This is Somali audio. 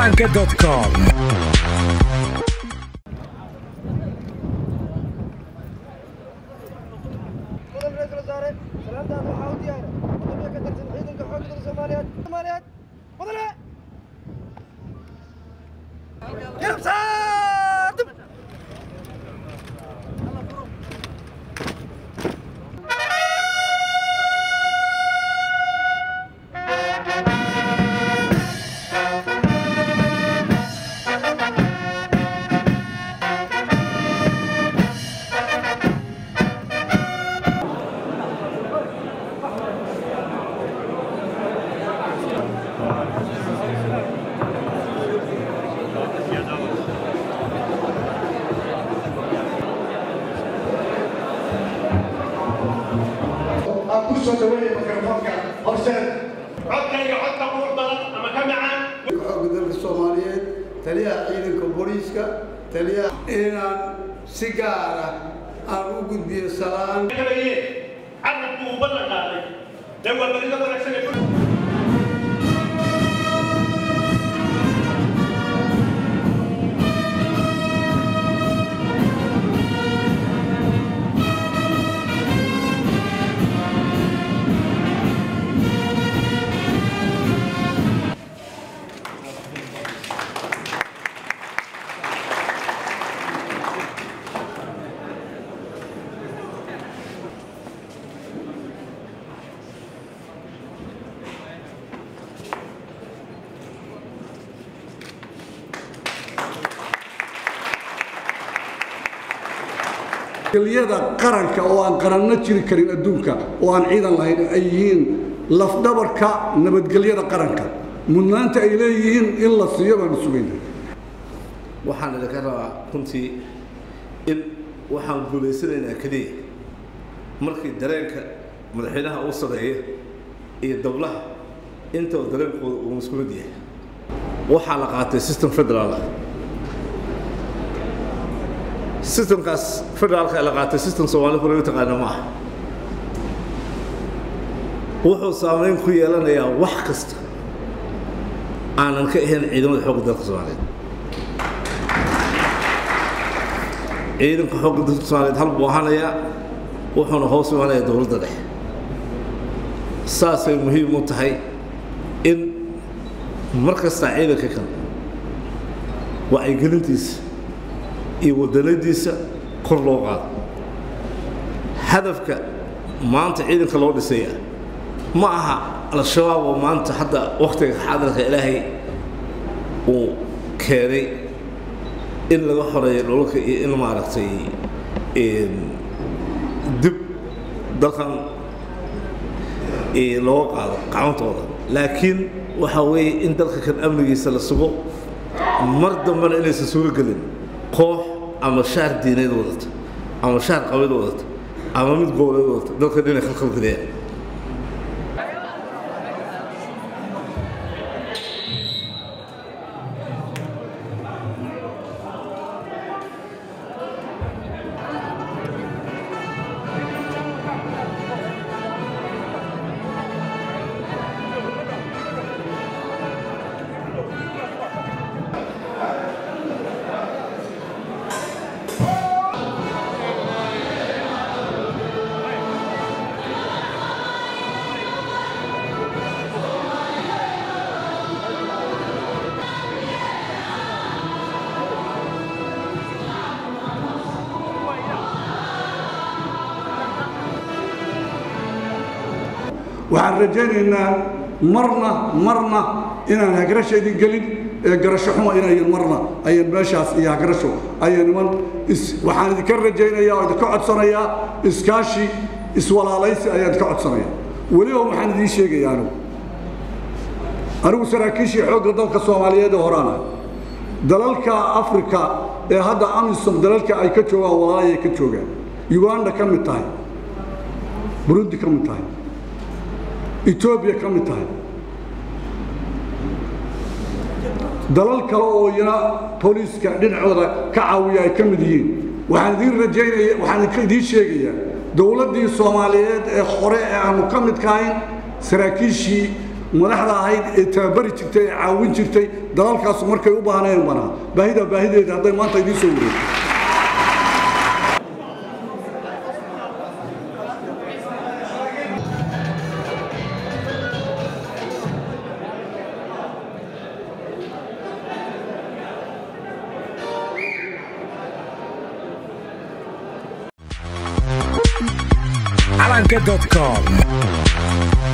calanka.com mudan ra-iisul wasaare salaantaas waxaa u diyaara mudane ka tirsan ciidanka xoogga dalka soomaaliyeed soomaaliyeed mudane garabsaadib aan ku soo dhaweeya mikrofoonka horseed codkayga codka qurux badan ama ka macaan xoogga dalka soomaaliyeed taliyaha ciidanka booliiska taliyaha inaan si gaar ah aan u gudbiyo salaan kalaye carabku uu ballan qaaday dee waa barida wanaagsan ee geliyada qaranka oo aan qaranno jiri karin adduunka oo aan ciidan lahayn ay yihiin lafdhabarka nabadgelyada qaranka mudnaanta ay leeyihiin in la siiyo baanu sugayna waxaan idinka rabaa runtii in waxaan guulaysanaynaa keliya markii dareenka madaxweynaha uu sameeya iyo dowlaha intaba dareenkooda uu maskuulad yahay waxaa la qaatay system federaal ah systemkaas federaalka ee la qaatay system soomaali hore u taqaana ma aha wuxuu saameyn ku yeelanayaa wax kasta aanan ka ahayn ciidamada xoogga dalka soomaaliyeed ciidanka xoogga dalka soomaaliyeed hal buu ahanayaa wuxuuna hoos imanayaa dowladda dhexe saasay muhiim u tahay in mar kastaa ciidanka kan wacyigelintiisa iyo wadanadiisa kor loo qaado hadafka maanta ciidanka loo dhisaya ma aha al-shabaab oo maanta hadda wakhtiga xaadirka ilaahay uu keenay in laga xoreeyo dholalka iyo in maaragtay dib dalkan looga qaado gacantooda laakiin waxaa weeye in dalka kan amnigiisa la sugo mar dambena inaysan suuro gelin koox ama shaar diineed wadata ama shaar qabiil wadata ama mid goboleed wadata dalkan inay khalkhalgeliyaan waxaan rajaynaynaa marna marna inaan hagrashaydii gelin ee garasho xuma inayan marna ayan meeshaas iyo hagrasho ayan iman is- waxaan idinka rajaynayaa oo idinka codsanayaa iskaashi iswalaalaysi ayaan idinka codsanayaa weliba waxaan idiin sheegayaa anigu anigu saraakiishii xoogga dalka soomaaliyeed ee horaana dalalka afrika ee hadda amisom dalalka ay ka joogaan walaalay ay ka joogaan uganda ka mid tahay burundi ka mid tahay etoobiya ka mid tahay dalal kale oo iyana booliiska dhinacooda ka caawiya ay ka mid yihiin waxaan idiin rajaynaya waxaan idinka idiin sheegayaa dowladdii soomaaliyeed ee hore ee aanu ka midka ahayn saraakiishii madaxda ahayd ee tababari jirtay ee caawin jirtay dalalkaasu markay u baahnayeen banaa baahida baahideeda hadday maanta idiin soo wareegto calanka.com